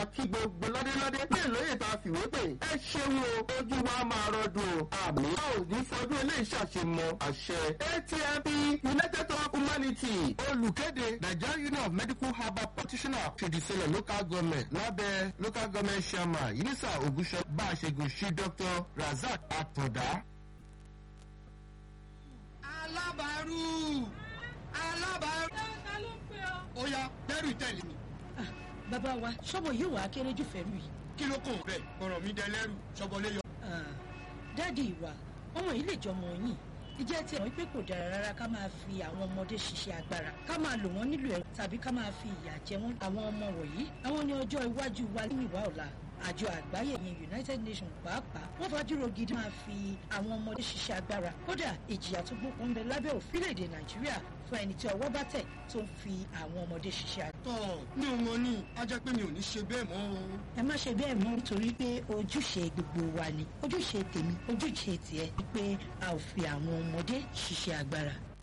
kí gbogbo ládéládé ní ìlóye tá a fìwé pè ẹ ṣeun o ojú wa máa rọdùn o àmì a ò ní fọdún ilé ìṣàṣemọ àṣẹ atmp united of humanity olùkéde nigeria union of medical herbal practitioners ṣèdísílẹ̀ local government lábẹ́ local government chairman yinisa ogunṣọ bá a ṣègùn sí dr razak atọ̀dá. alábàárù alábàárù. ta ló ń pè ọ́. ó yá dẹ́rù tẹ̀lé mi bàbá wa sọmọ yóò wá kéré jù fẹ́rù yìí. kí ló kàn bẹ́ẹ̀ ọ̀rọ̀ mi dẹ lẹ́rù ṣọbọlé yọ. dáàdi ìwà ọmọ yìí lè jọmọ yìí ìjẹ́ tí àwọn pé kò dára rárá ká máa fi àwọn ọmọdé ṣiṣẹ́ agbára ká máa lò wọ́n nílò ẹ̀rọ tàbí ká máa fi ìyà jẹ wọ́n àwọn ọmọ wọ̀nyí àwọn ní ọjọ́ iwájú wa nínú ìwà ọ̀la àjọ àgbáyé yẹn united nations pàápàá wọ́n fàájúrò gidi máa fi àwọn ọmọdé ṣiṣẹ́ agbára kódà ìjìyà tó gbókun bẹ lábẹ́ òfìlèdè nàìjíríà fún ẹni tí ọwọ́ bá tẹ̀ tó ń fi àwọn ọmọdé ṣiṣẹ́ agbára. tọ́ mi ò mọ ní a jẹ́ pé mi ò ní ṣe bẹ́ẹ̀ mọ́ o. ẹ má ṣe bẹ́ẹ̀ mọ́ nítorí pé ojúṣe gbogbo wa ni ojúṣe tèmi ojúṣe tiẹ̀ ni pé a ò fi àwọn ọmọdé ṣiṣẹ́ agbára.